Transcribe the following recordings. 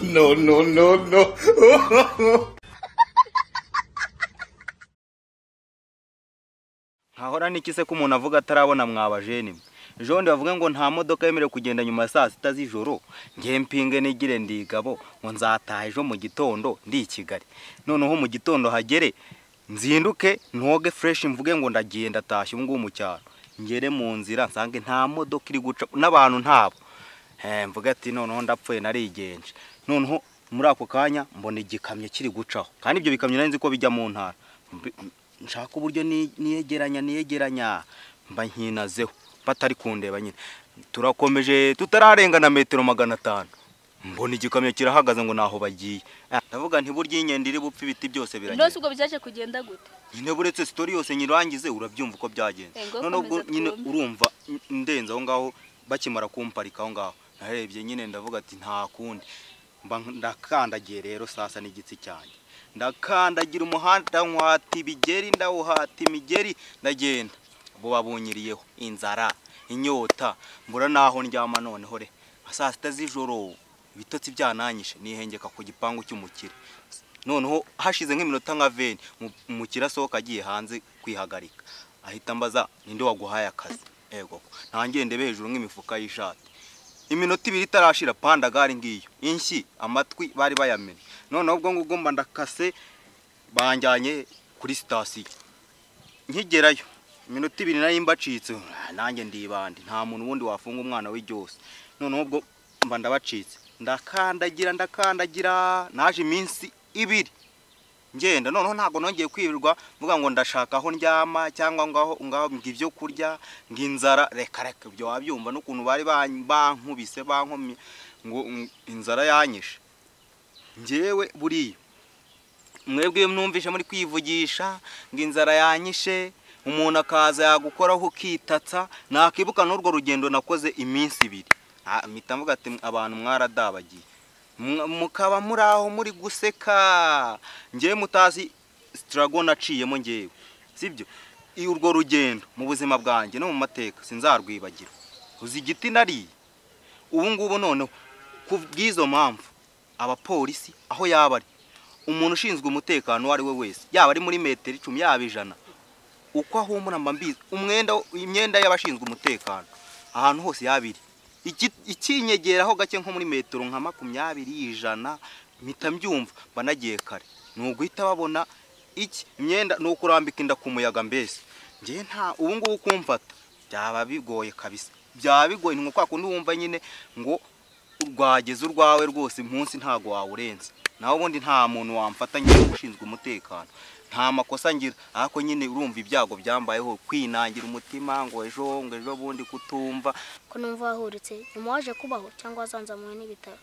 no, no, no, no. Hahora n'iki se ko umuntu avuga atarabona mwabajene mwe ejo bundi bavuga ngo nta modoka yemerewe kugenda nyuma ya saa sita z'ijoro ngewe mpinge nigire ndigabo ngo nzataha ejo mu gitondo ndi i kigali noneho mu gitondo hagere nzinduke ntoge fureshi mvuge ngo ndagiye ndatashye ubu ngubu mu cyaro ngere mu nzira nsange nta modoka iri guca n'abantu ntabo mvuga ati noneho ndapfuye narigenje noneho muri ako kanya mbona igikamyo kiri gucaho kandi ibyo bikamyo nari nzi ko bijya mu ntara Mbi- nshaka uburyo ni- niyegeranya niyegeranya mba nkinazeho batari kundeba nyine turakomeje tutararengana metero magana atanu mbona igikamyo kirahagaze ngo naho bagiye Ah, ndavuga nti burya inyenda iri bupfe ibiti byose biragenda rwose ubwo byaje kugenda gute nyine buretse sitori yose nyirangize urabyumva uko byagenze Ego, none ubwo komeza nyine twumve. urumva n- ndenze aho ngaho bakimara kumparika aho ngaho narebye nyine ndavuga ati nta kundi Mba nk- ndakandagiye rero sasa n'igitsi cyanjye ndakandagira umuhanda nkwata ibigeri ndawuhata imigeri ndagenda bo babunyiriyeho inzara inyota mbura naho ndyama noneho re saa sita z'ijoro ibitotsi byananyishe nihengeka ku gipangu cy'umukire noneho hashize nk'iminota nka veni umukire asohoka agiye hanze kwihagarika ahita ambaza ninde waguhaye akazi yego ntangiye ndebe hejuru nk'imifuka y'ishati iminota ibiri itarashira panda gari ngiyo inshyi amatwi bari bayamena noneho ubwo ngubwo mba ndakase banjyanye kuri sitasiyo nkigerayo iminota ibiri nayo mbacitse ah, nanjye ndibande nta muntu wundi wafunga umwana we ryose noneho ubwo mba ndabacitse ndakandagira ndakandagira naje iminsi ibiri ngenda noneho ntabwo nongeye kwirirwa mvuga ngo ndashaka aho ndyama cyangwa ngaho ngaho ngo ibyo kurya ngo inzara reka reka ibyo wabyumva n'ukuntu bari ban- bankubise bankomye ngo ngo inzara yanyishe njyewe buriya mwebwe mwumvishe muri kwivugisha ngo inzara yanyishe umuntu akaza yagukoraho ukitatsa nakibuka n'urwo rugendo nakoze iminsi ibiri Ah, mpita mvuga ati abantu mwaradabagiye Mwa- mukaba muri aho muri guseka ngewe mutazi sitarago naciyemo ngewe sibyo I- urwo rugendo mu buzima bwanjye no mu mateka sinzarwibagirwa uzi igiti nariye ubu ngubu noneho ku bw'izo mpamvu abapolisi aho yaba ari umuntu ushinzwe umutekano uwo ari we wese yaba ari muri metero icumi yaba ijana uko ahumura mba mbizi umwenda imyenda y'abashinzwe umutekano ahantu hose yabiri ikinyegeraho gake nko muri metero nka makumyabiri ijana mpita mbyumva mba nagiye kare ni uguhita babona iki imyenda ni ukurambika inda ku muyaga mbese ngewe nta ubu ngubu kumfata byaba bigoye kabisa byaba bigoye ni nko kwa kundi wumva nyine ngo rwageze urwawe rwose munsi ntabwo wawurenza nawe ubundi nta muntu wamfata nyine ushinzwe umutekano nta makosa ngira ariko nyine urumva ibyago byambayeho kwinangira umutima ngo ejo ngo ejo bundi kutumva ko numva wahuritse nyuma waje kubaho cyangwa wazanzamuwe n'ibitaro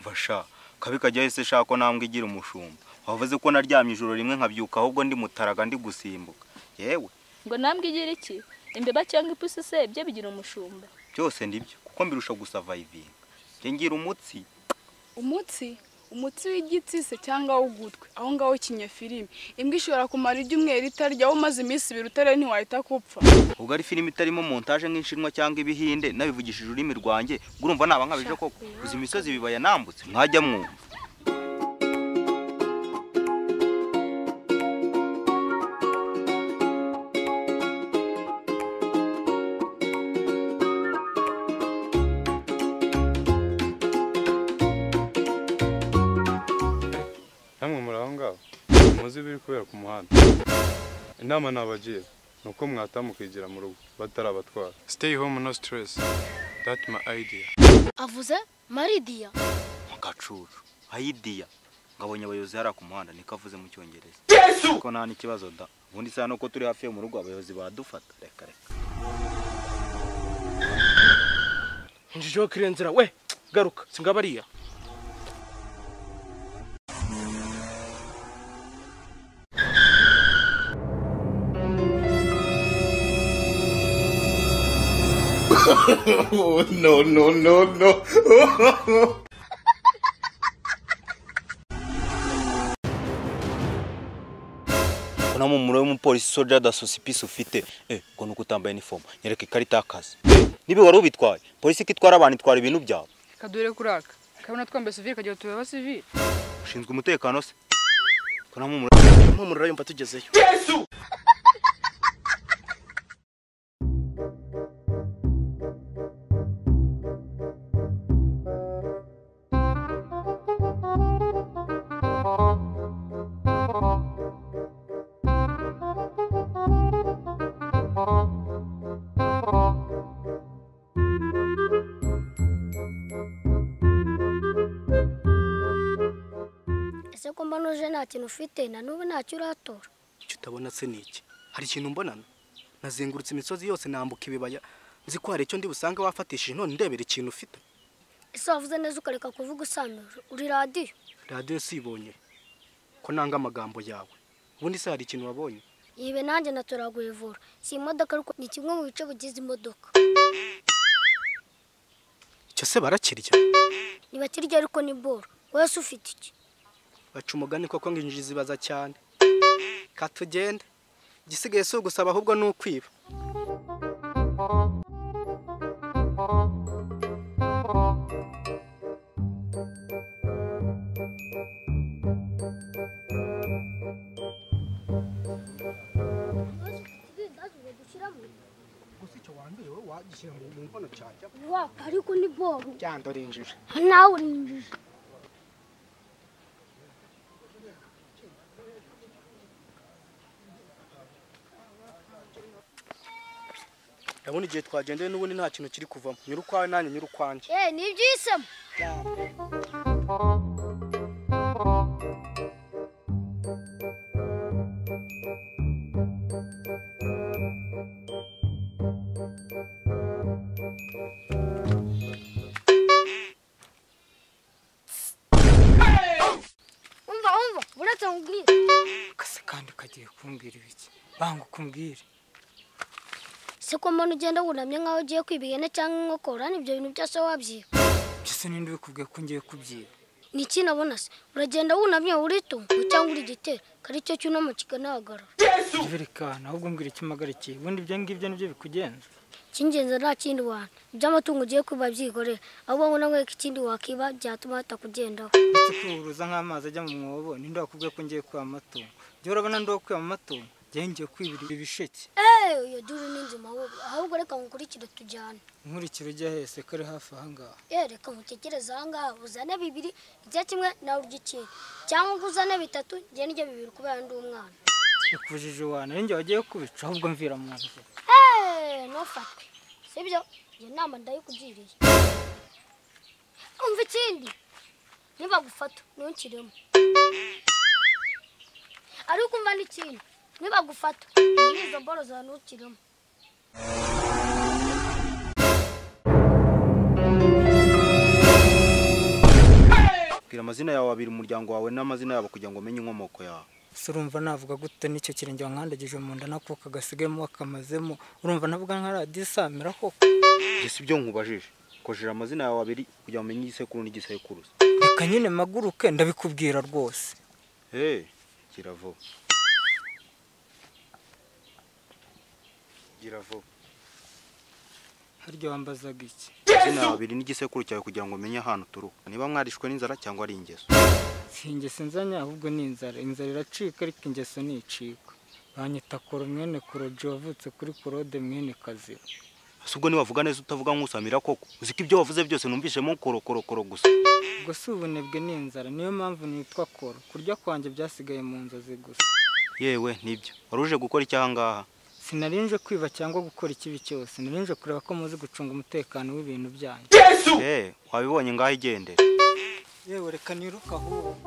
basha kabi kajya hese shaka ko nambwe igira umushumba wavuze ko naryamye ijoro rimwe nkabyuka ahubwo ndi mutaraga ndi gusimbuka yewe ngo nambwe igira iki imbeba cyangwa ipusi se byo bigira umushumba byose ndibyo kuko mbirusha gusavayivinga njye ngira umutsi umutsi umutsi w'igitsi se cyangwa w'ugutwi aho ngaho ikinya filime imbwa ishobora kumara ibyumweru itarya wowe umaze iminsi ibiri utarera ntiwahita kupfa ubwo ari filime itarimo montaje nk'inshinwa cyangwa ibihinde nabivugishije ururimi rwanjye ubwo urumva naba nkabije koko uzi imisozi ibibaya nambutse mwajya mwumva namwe muri aho ngaho muzi ibiri kubera ku muhanda inama nabagira ni uko mwataha mukigira mu rugo batarabatwara stay home no stress that my idea avuze maridiya agacucu ayidiya ngabonye abayobozi hariya ku muhanda niko avuze mu cyongereza ko nta n'ikibazo da ubundi isaha nuko turi hafi yo mu rugo abayobozi badufata reka reka injijeho kirenzera we garuka singabariya no, no, no, no. ko nta mumuro w'umupolisi soja daso sipisi ufite eh ngo nuko utambaye inifomu nyereka ikarita y'akazi niba wari ubitwaye polisi ko itwara abantu itwara ibintu byabo kadure kuraka kabona twambaye sivire kagira tubeba sivire ushinzwe umutekano se ko nta mpumuro mpumurira yumva tugezeyo ese ko mba nuje nta kintu ufite na n'ubu ntacyo uratora icyo utabona se ni iki hari ikintu mbonana nazengurutse imisozi yose nambuka ibibaya nzi ko hari icyo ndi busange wafatishije none ndebera ikintu ufite ese wavuze neza ukareka kuvuga usanura uri radiyo radiyo sibonye ko nanga amagambo yawe ubundi se hari ikintu wabonye yibe nanjye natora guhevura si imodoka ariko ni kimwe mu bice bigize imodoka icyo se barakirya ntibakirya ariko ni boro wowe se ufite iki baca umugani koko ngo injiji zibaza cyane katugende igisigaye si ugusaba ahubwo ni ukwiba gusa icyo wanduye wowe wagishyira mu nkono cyajya wapfa ariko ni boro byandora injiji nawe ni injiji ndabona igihe twagendeye n'ubundi nta kintu kiri kuvamo nyura ukwawe nanjye nyura ukwanjye eee ni ibyisemo umva umva uretse nkubwire kase kandi ukagiye kumbwira ibiki banga ukumbwire se ko mbona ugenda wunamye nk'aho ugiye kwiba ihene cyangwa inkokora n'ibyo bintu byose wabyiba byose ninde ubikubwiye ko ngiye kubyiba ni iki nabona se uragenda wunamye uritunga cyangwa uri gitera kari cyo cyunamo kikanahagarara jiberikana ahubwo mbwira ikimagarikiye ubundi ibyo ngibyo nibyo bikugenza icy'ingenzi nta kindi wantu iby'amatungo ugiye kwiba byikorera ahubwo ngo nawe ikindi wakiba byatuma hatakugendaho uretse kuburuza nk'amazi ajya mu mwobo ninde wakubwiye ko ngiye kwiba amatungo njyewe urabona ndi uwo kwiba amatungo njyewe ngiye kwibira ibi bisheke eee iyo duru ni nzima wowe ahubwo reka nkukurikire tujyane nkurikira ujya hese ko ari hafi aha ngaha eee reka nkutekereze aha ngaha uzane bibiri ijya kimwe nawe urya ikindi cyangwa ngo uzane bitatu njye n'ibyo bibiri kubera ndi umwana bikujije uwana ari njye wagiye kubica ahubwo mvira mu nzu Hey, ntufatwe sibyo iyo nama ndayikugiriye umva ikindi nibagufata ntukiremo ariko umva n'ikindi nibagufata muri izo mboro zawe ntukiremo bwira amazina yawe abiri umuryango wawe n'amazina yabo kugira ngo umenye inkomoko yawe se urumva navuga gute n'icyo kirenge wankandagije mu nda nako kagasigayemo kakamazemo urumva navuga nka radiyo isamira koko ibyo si byo nkubajije kojera amazina yawe abiri kugira ngo umenye igisekuru n'igisekuruza reka nyine maguruke ndabikubwira rwose hey gira vuba gira vuba harya wambazaga iki amazina yawe abiri n'igisekuru cyawe kugira ngo umenye ahantu uturuka niba mwarishwe n'inzara cyangwa ari ingeso si ingeso nzanya ahubwo ni inzara inzara iracika ariko ingeso nticika banyita koro mwene koroji wavutse kuri korode mwene kazira ese ubwo ntiwavuga neza utavuga nk'usamira koko uzi ko ibyo wavuze byose numvishemo korokorokoro gusa ubwo si ubunebwe ni inzara niyo mpamvu nitwa koro kurya kwanjye byasigaye mu nzozi gusa yewe nibyo wari uje gukora iki aha ngaha sinarinje kwiba cyangwa gukora ikibi cyose narinje kureba ko muzi gucunga umutekano w'ibintu byanyu hey wabibonye ngaho igendera yewe reka niruka ahubwo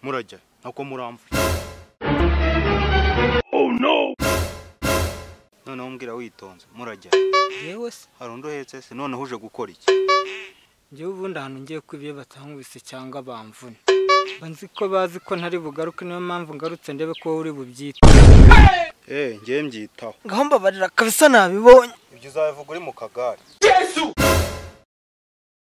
murajya nako muramva oh urambwira witonze murajya yewe se hari undi uhetse se noneho uje gukora iki njyewe ubundi ahantu ngiye kubiye batankubise cyangwa bamvune banzi ko bazi ko ntari bugaruke niyo mpamvu ngarutse ndebe ko wowe uri bubyite eee ngewe mbyitaho ngaho mbabarira kabisa nabibonye ibyo uzabivuga uri mu kagare